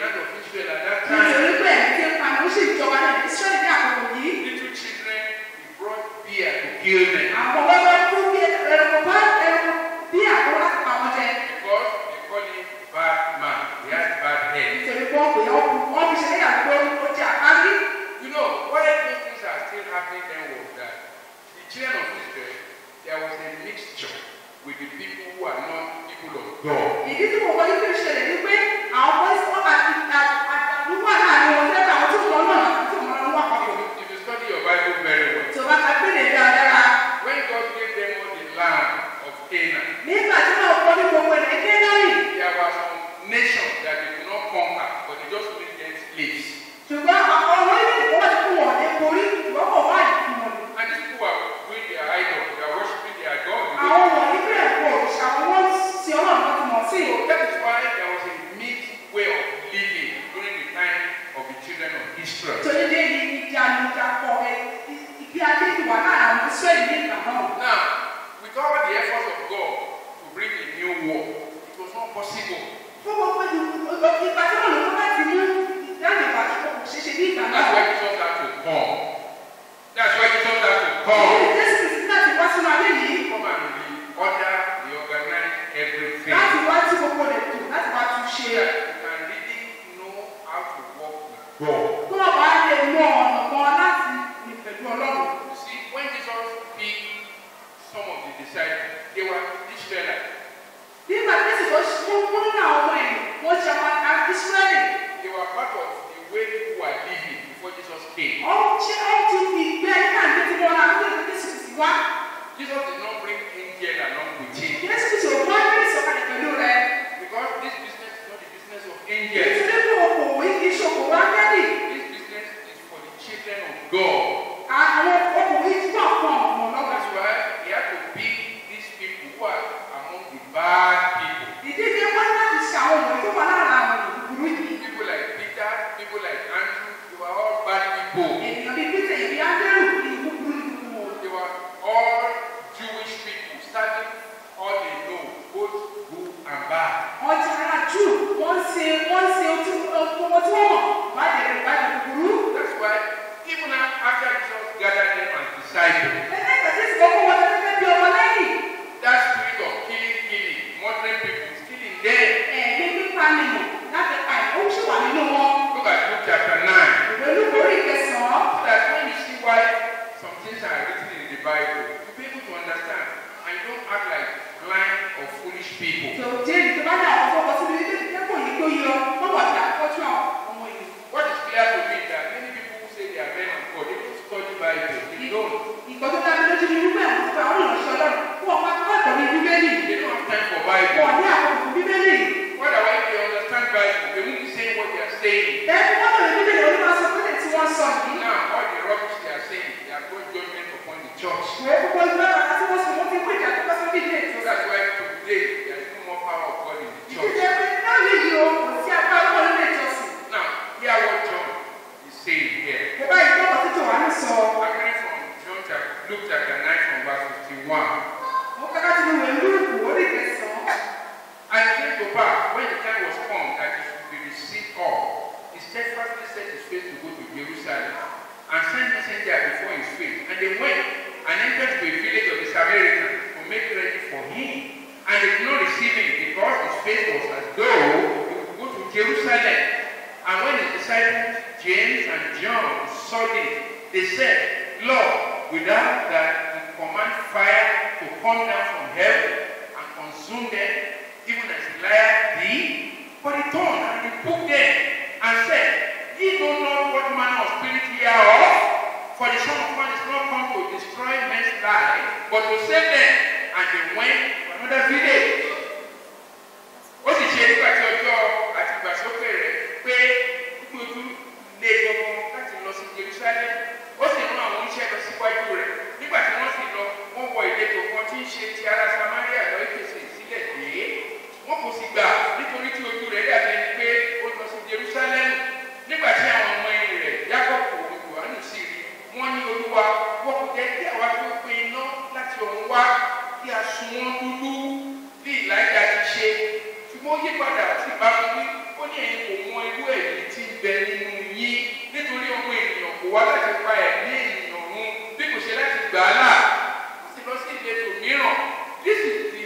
land of Israel at that time. nítorí pé ẹ̀mí tí ń pa ni ó sì jọba ní Ísírẹ́lì ní àkókò yìí. Little children, he brought beer to kill them àwọn wẹ́wẹ́ fún bí ẹranko bá ẹranko bí àkókò láti pa wọn jẹ. because they call him bad man. He has bad head. nítorí pé wọ́n pè é wọ́n fi ṣe ní àgbo ó jẹ àkárí. You know, why those things are still happening then was that the children of Israel, there was a mixture with the people who are not people of God. ìdí tí mo wọ ní kí n ṣẹlẹ̀ ni pé àwọn ọmọ ìsọ́ àti àtàlù wà láàrin wọn lẹ́gbẹ̀ẹ́ àwọn tó mọ̀ náà àti tó mọ̀ náà wà papọ̀. If, if you study your Bible very well, tí o bá ka gbé lè dáadáa. when God gave them all the land of Canaan, nígbà tí wọ́n kọ́ ní gbogbo ẹ̀ kéńdárì. there were some nations that they could not conquer, but they just made them slaves. ṣùgbọ́n àwọn ọmọ orílẹ̀-èdè kan wà tí kò wọ̀n ní borí ṣùgbọ́n kò wá ìdí wọn. And these people are doing their idol, they are worshiping their God. àwọn wọ̀nyí bẹ̀rẹ̀ kó òrìṣà wọn sí ọlọ́run láti mọ̀ sí. So that is why there was a mixed way of living during the time of the children of Israel. torí dé ní ìdí àlùjápọ̀ ìgbé ayé ìwà láàrin àwọn Ísírẹ́lì ní ìgbà náà. Now, with all the efforts of God to bring a new war, it was not possible. fún gbogbo ìgbà tí wọ́n lò wọ́n láti mú ìdáhùn ìwà tó kò ṣeéṣe ní ìgbà náà. That's why Jesus had to come. That's why Jesus had to come. Jésù Kristi láti wá sínú ayé yìí Come and reorder, reorganize everything. láti wá tí gbogbo rẹ̀ tò láti wá tún So ṣe. that you can really know how to walk with God. kí wọ́n bá lè mọ ọ̀nà kan láti rìn pẹ̀lú ọlọ́run. You see, when Jesus picked some of the disciples, they were Israelites. nígbà tí Jésù tó mú mú nínú àwọn ọmọ ẹ̀yìn wọ́n ṣe ọmọ ká Ísírẹ́lì. They were part of the way people were living before Jesus came. ọ̀hún ṣe ọ̀hún ti fi ìgbé ayé náà gbé tí wọ́n náà gbé tí Jésù Kristi wá. Jesus did not bring angel along with him Jésù Kristi ò wá ní ìsọ̀kalẹ̀ pẹ̀lú rẹ̀. because this business is not the business of angels. nítorí pé okòwò yìí ṣòkò wá gẹ́lì. This business is for the children of God. àwọn okòwò yìí wà fún ọ̀pọ̀ lọ́wọ́. That's why he had to pick these people who are among the bad people. ìdíje wọn láti ṣe àwọn ọmọ tó wà lára àwọn ìbúrú yìí. People like Peter, people like Andrew, they were all bad people. ènìyàn bíi Pété ìbí Ángẹ́lù ní ìbúburú nínú wọn. They were all Jewish people, studying all they know, both good and bad. wọ́n ti ara jù wọ́n ṣe wọ́n ṣe ojú ọmọ tí wọ́n mọ̀ báyìí rẹ̀ báyìí búburú. That's why even after Jesus gathered them as disciples, ẹlẹ́gbẹ̀ẹ́ tí ìsìnkú wọn ti fẹ́ bí ọmọ lẹ́yìn. that spirit of killing, killing, murdering people is killing them. ẹ̀mí pípa nìyàn láti pa ẹ̀ ó ṣì wà nínú wọn. Look at Luke chapter 9. ìwé olúborí ìkẹsàn-án. So that when you see why some things are written in the Bible, you'll be able to understand. And you don't act like blind or foolish people. tó jẹ́ ìdí tó bá dà ọ̀pọ̀ ọkọ̀ sínú ilé ìkẹ́kọ̀ọ́ yìí tó yọ wọ́n wà sí àkọ́jú àwọn ọmọ yìí. What is clear to me is that many people who say they are men of God, they don't study Bible. They don't. ìgbọ́ tó dábí lójú ní wípé àwọn tó àwọn ìránṣẹ́ ọlọ́run fún ọ̀pá akẹ́kọ̀ọ́ ní bíbélì. They don't have time for wọ́n Bible. ní àkókò bíbélì. Otherwise, they understand Bible. They won't be saying what they are saying. ẹ̀ẹ́dì wọ́n lè bíbélì orí máa sọ pé tí wọ́n sọ yìí. Now, all the rubbish they are saying, they are going judgment upon the church. ìwé gbogbo ìgbà àti wọ́n sọ wọ́n ti pè é àti wọ́n sọ bí ilé So ìjọba. that's why today there is no more power of God in the church. ìdíje pé láyé yìí o kò sí agbára wọn nílé ìjọsìn. Now, hear what John is saying here. mo bá ìgbọ́kọ̀ tí Jòhánù sọ. I'm reading from John chapter, Luke chapter 9 from verse 51. mo fẹ́ láti ní ìwé lúùkù orí kẹsàn-án. And it came to pass when the time was come that he should be received up, he steadfastly set his face to go to Jerusalem and sent messenger before his face. And they went and entered to a village of the Samaritans to make ready for him. And they did not receive him because his face was as though he would go to Jerusalem. And when his disciples, James and John, saw this, they said, Lord, without that we command fire to come down from heaven and consume them, even as Elijah did. But he turned and rebuked them and said, Ye know not what manner of spirit ye are of, for the Son of Man is not come to destroy men's lives, but to save them. And they went to another village. Ó sì ṣe nígbà tí ọjọ́ àti ìgbàsókè rẹ̀ pé gbogbo lé gbogbo láti lọ sí Jerusalem. Ó sì rán àwọn oníṣẹ́ lọ síwájú rẹ̀. Nígbà tí wọ́n sì lọ, wọ́n wọ ìletò kan tí ń ṣe ti ará Samaria lọ ìpèsè ìsílẹ̀ dé. Wọ́n kò sì gbà nítorí tí ojú rẹ̀ dàbí ẹni pé ó lọ sí Jerusalem. Nígbà tí àwọn ọmọ ẹ̀yìn rẹ̀ Jákọ́bù òun Jòhánù sì rí, wọ́n ní Olúwa, wọ́n kò jẹ́ kí àwa tó pe iná láti ọ̀run wá kí a sun wọ́n dúdú bí wá láti pa ẹ̀mí ènìyàn run bí kò ṣe láti gbà á là ó sì lọ sí ìletò mìíràn this is the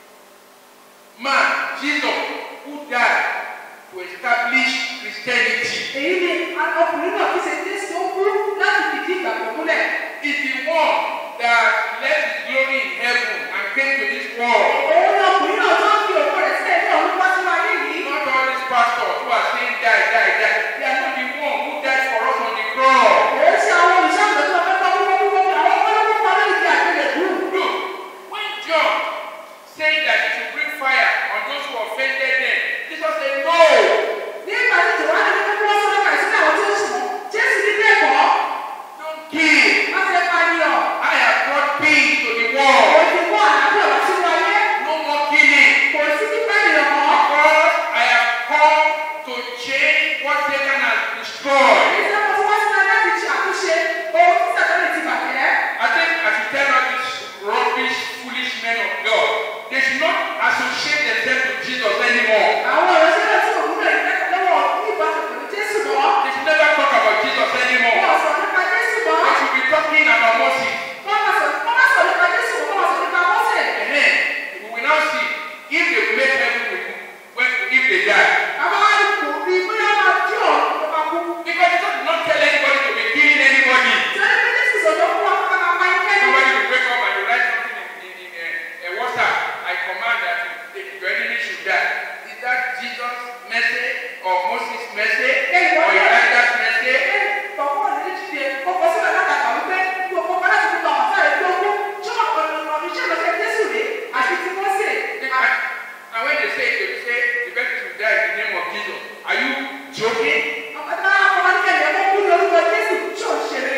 man Jesus who died to establish Christianity èyí ni ọkùnrin náà fi ṣe jésù ó kú láti fìdí ìgbàgbọ́ múlẹ̀. is the one that left his glory in heaven and came to this world. òun ni ọkùnrin náà tó ń fi òkú rẹ̀ sílẹ̀ ní ọ̀run wá sínú ayé yìí. Not all these pastors who are saying die, die, die. They are not the one who died for us on the cross. òun ṣe àwọn olùṣàgbẹ̀ tó fẹ́ kọ́ wíwọ́ wíwọ́ àwọn ọlọ́wọ́ pa lórí ìdí àgbélébùú. Look, when John said that he should bring fire on those who offended them, Jesus said, No, nígbà tí jòwánì ní kókó wọn sọ́dọ̀ kàìsí àwọn tí ó sùn jésù ní bẹ́ẹ̀ kọ́ don't kill. má ṣe pànìyàn I have brought peace to the world. òun ti mú àlàáfíà wá sínú ayé No more killing. kò sí pípẹ́ ènìyàn mọ́. Because I have come to change what Satan has destroyed. ìṣe mo ti wá sínú ayé láti ṣe àtúnṣe ohun tí sàtẹ́lẹ̀ ti bàjẹ́. I think I should tell all these rubbish, foolish men of God, they should not associate themselves with Jesus anymore. àwọn ìránṣẹ́ náà tí òun náà ìgbẹ́kẹ̀ lọ́wọ́ ní ìbáṣepọ̀ pẹ̀lú jésù mọ́. They should never talk about Jesus anymore. wọ́n sọ nípa jésù mọ́. They should be talking about Moses. wọ́n máa sọ wọ́n máa sọ nípa jésù mọ́ wọ́n máa sọ nípa mọ́sẹ̀. And then we will now see if they will make heaven with when if they die. àwọn àdìpọ̀ bíi bóyá máa jí ọ̀ ló máa kú. Because Jesus did not tell anybody to be killing anybody. sẹ́ni pé jésù sọ̀rọ̀ fún wa ká máa pa ikẹ́ ní. Somebody will wake up and you write something in, in, in a, a WhatsApp. I command that the, your enemy should die. Is that Jesus' message or Moses' message or Elijah's message? Tọ̀wọ́ ní jíde ọkọ̀ sílẹ̀ látàkà wípé kí ọkọ̀ bá láti gbogbo àwọn sáré tó kú. Ṣé ọ̀nà iṣẹ́ ìlọsẹ̀ Jésù rè àti ti Mọ́sẹ̀? And, and when they say it, they will say the person should die in the name of Jesus. Are you joking? Ọ̀pẹ̀ta ọmọ ní kẹ̀lẹ́ ọmọ kú lórúkọ Jésù ṣó ń ṣeré.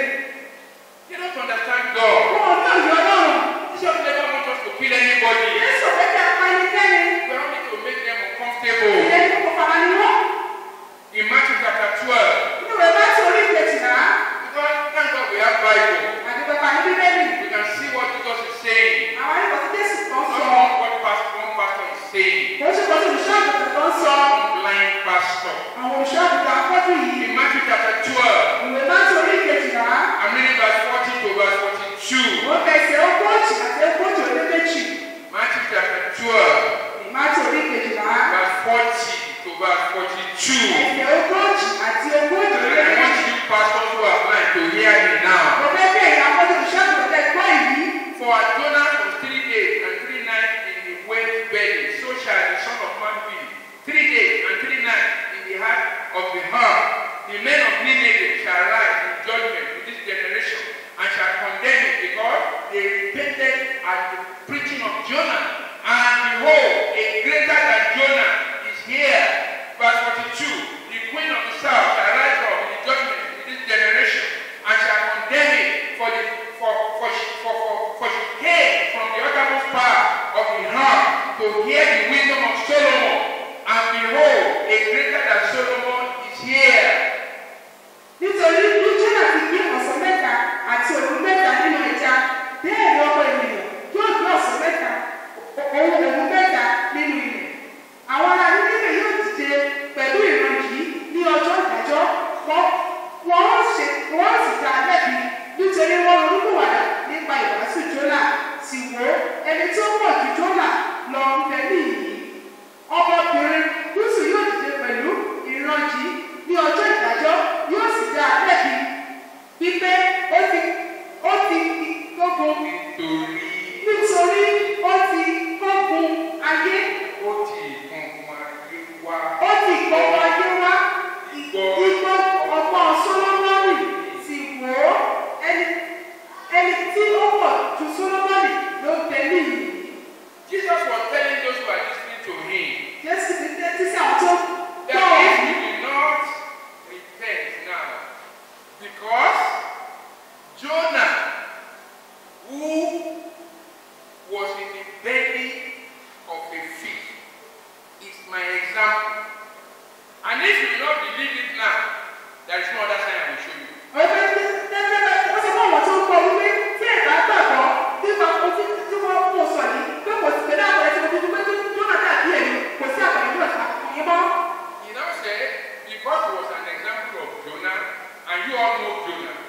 You don't understand God. Wọn ò ní òye Ọlọ́run. Jesus never wants us to kill anybody. Jésù ọ̀pẹ̀ kí a pa ẹnikẹ́ni. We want me to make them uncomfortable. Ìyẹn ní kókó fara ni wọ́n. In Matthew chapter 12, Inú rẹ̀ bá ti orí ìkejìlá. because thank God we have Bible. Àti pẹ̀pà ní Bíbélì. We can see what Jesus is saying. Àwọn ẹ̀kọ́ tí Jésù kan Not sọ. what one pastor, one pastor is saying. Kò ṣe kọ́ tí olùṣọ́ àgùntàn kan sọ. Blind pastor. Àwọn olùṣọ́ àgùntàn afọ́jú yìí. In Matthew chapter 12, Ìwé bá ti orí ìkejìlá. I'm reading verse 40 to verse 42. Wọ́n fẹsẹ̀ ogójì àti ogójì ó lé méjì. Matthew chapter 12, Ìmáàtì orí kejìlá. verse 40 to verse 42. Ẹsẹ̀ ogójì àti ogójì ó And lé I want méjì. you pastors who are blind to hear me now. Mo fẹ́ bẹ̀ ìyá fọ́jú olùṣọ́àgùntàn tẹ gbọ́ yìí. For as Jonah was three days and three nights in the whale's belly, so shall the Son of Man be. Three days and three nights in the heart of the heart. The men of Nineveh shall rise in judgment to this generation and shall condemn it because they repented at the preaching of Jonah. And behold, a greater than Jonah is here. Verse 42 The queen of the south shall rise up in the judgment in this generation and shall condemn it for the for for she, for, for, for she came from the uttermost part of the heart to hear the wisdom of Solomon. And behold, a greater than Solomon is here. Nítorí bí Jónà ti gbé ọ̀sán mẹ́ta àti òru mẹ́ta nínú ẹja, bẹ́ẹ̀ ni ọmọ ènìyàn yóò gbé ọ̀sán mẹ́ta òun òru mẹ́ta nínú ilẹ̀. Àwọn ará Nínífẹ̀ yóò dìde pẹ̀lú ìran yìí ní ọjọ́ ìdájọ́. Wọ́n wọ́n ó ṣe wọ́n ó sì dá a lẹ́bi nítorí wọ́n ronúkúwàdà nípa ìwàásù Jónà. Sì wò ó, ẹni tí ó pọ̀ ju Jónà lọ ń bẹ níyìí. Ọmọbìnrin gúúsù yóò dìde pẹ̀lú ìran yìí ní ọjọ́ ìdájọ́ yóò sì dá a lẹ́bi wípé ó ti ó ti gbógun Nítorí nítorí ó ti gbógun ayé ó ti ìkùnkùn ayé wá. ó ti gbógun ayé wá Igbó igbó ọgbọ́n Sólómọ́nì sì wò ó ẹni ẹni tí ó pọ̀ ju Sólómọ́nì ló ń tẹ níyì Jesus was telling those who are listening to him Jésù ti tẹ́tí sí àwọn tó that gbọ́ if òun. you do not repent now, because Jonah, who was in the belly of a fish, is my example. And if you do not believe it now, there is no other sign I will show you. ọ̀pẹ tẹ́tẹ́ ó sọ fún àwọn tó ń gbọ́ wípé tí ẹ̀ka gbàgbọ́ nípa ohun tí tí wọ́n mú sọ yìí pé kò sí pẹ̀lú àpẹẹrẹ tí mo fi dúpẹ́ tó jóná dàbí ẹ̀mí kò sí àpẹẹrẹ nígbà tí a kò yín mọ́. He now said, because he was an example of Jonah, and you all know Jonah,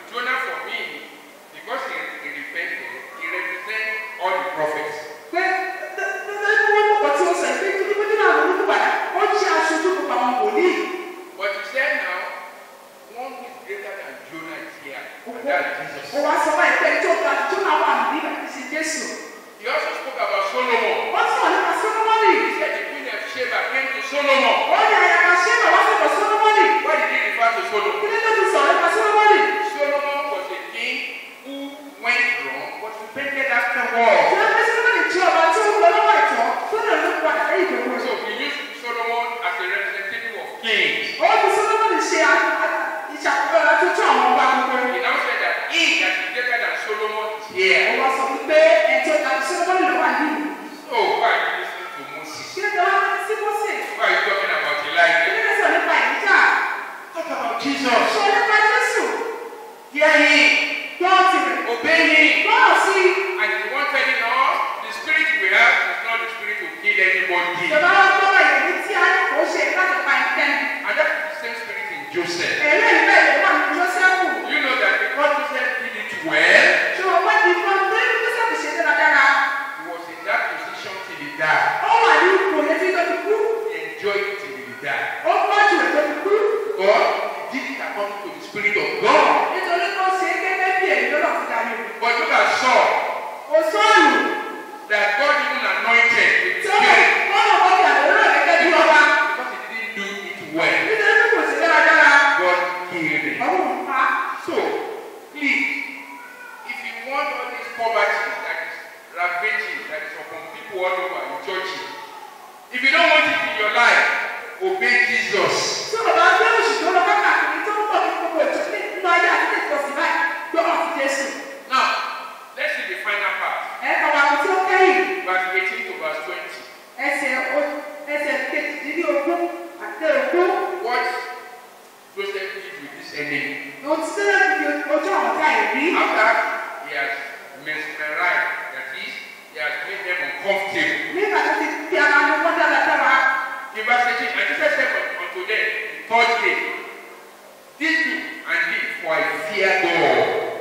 ṣàkóso àtúntò àwọn ọba gbogbo. He now said that he that is greater than Solomon is here. Ó wá sọ wípé ẹ̀jẹ̀ tàbí sọ́dọ́mọ́nì ló wà nínú. So why are you listening to Moses? Kí ló dé wá sí Mósè? Why are you talking about Kí Elijah? ló dé sọ nípa ìjà? Talk about Jesus. Sọ nípa Jésù. Hear him. Gbọ́ tirẹ̀. Obey him. Gbọ́dọ̀ sí i. And the one telling us the spirit we have is not the spirit to kill anybody. Ìjọba wa gbọ́dọ̀ ìròyìn tí a ní kò ṣe láti pa ẹnikẹ́ni. And that is the same spirit in Joseph. Èrè ìfẹ́ ìlú wà nínú Jósẹ́fù. You know that because Joseph did it well, Ṣé o wá di fún ọdún tí Jósẹ́fù ṣe dáradára? he was in that position till he died. Ó wà ní ipò yẹn tí tó fi kú. He enjoyed it till he died. Ó pọ̀ jù rẹ̀ tó fi kú. God did it according to the spirit of God. Nítorí tó ṣe é gẹ́gẹ́ bí èyí lọ́nà fi dá lórí. But look at Saul, Kò sọ́ọ̀lù that God even anointed with tí the ó spirit wọ́n mọ̀ kọ́ bí àdéhùn rẹ̀ gẹ́gẹ́ bí ọba. because he didn't do it well. Nítorí kò ṣe dáradára. God killed him. Ọlọ́run pa. So, please, if you want all this poverty that is ravaging, that is upon people all over in churches, if you don't want it in your life, obey Jesus. Tí o bá gbé oṣù tó lọ káàkiri tó ń bọ̀ ní gbogbo ìjọ nínú ayé àti ní ìtọ́sí báyìí, gbọ́dọ̀ fi Jésù. Now, let's see the final part, Ẹ̀ka wa tí ó kẹ́yìn. verse 18 to verse 20. ẹsẹ̀ o- ẹsẹ̀ kejìdínlógún àti ogún What Joseph did with this enemy. ohun tí sẹ́lẹ̀ fi ojú àwọn ọ̀tá ẹ̀ rí. After he has mesmerized, that is, he has made them uncomfortable. nígbà tó ti fi ara ní wọ́n dáradára In verse 18, and Jesus said unto them, the third day, This do and live, for I fear God.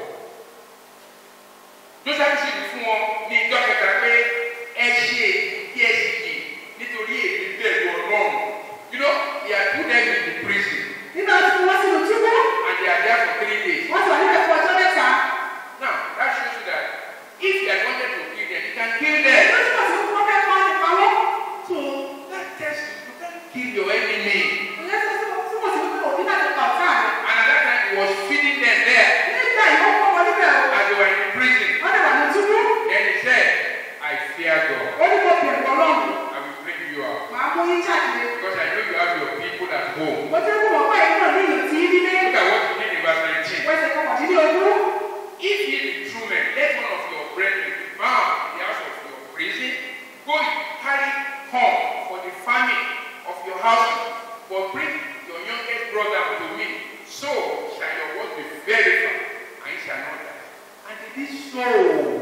Joseph sì wí fún wọn ní ìjọ kẹta pé ẹ ṣe kí ẹ sì yè nítorí èmi bẹ̀rù ọlọ́run. You know, he had put them in the prison nígbà tó fi wọ́n sínú túbú and they are there for three days. wọ́n sì wà níbẹ̀ fún ọjọ́ mẹ́ta. Now, that shows you that if he had wanted to kill them, he can kill them. wọ́n sì wọ́n sì wọ́n fẹ́ kọ́ nípa wọ́n. So, that tells you, you can't kill your enemy. ìyẹn tó sì wọ́n sì wọ́n sì wọ́n òbí láti pa ọ̀tá rẹ̀. And at that time, he was feeding them there nígbà yìí wọ́n kọ́ wọn níbẹ̀ o. as they were in the prison. wọ́n lè wà ní túbú. Then he said, I fear God. ó ní kó bẹ̀rù ọlọ́run. I will bring you out. màá mú yín jáde. Because I know you have your people at home. mo ti kú wọ́n pẹ́ ìgbọ̀n ní ìlú tí nílé. Look at what he did in verse 19. wọ́n ṣe kọkàndínlógún. If ye be true men, let one of your brethren be bound in the house of your prison. Go ye, carry corn for the famine of your house, but bring your youngest brother unto me. So shall your work be verified, and ye shall not die. And they did so.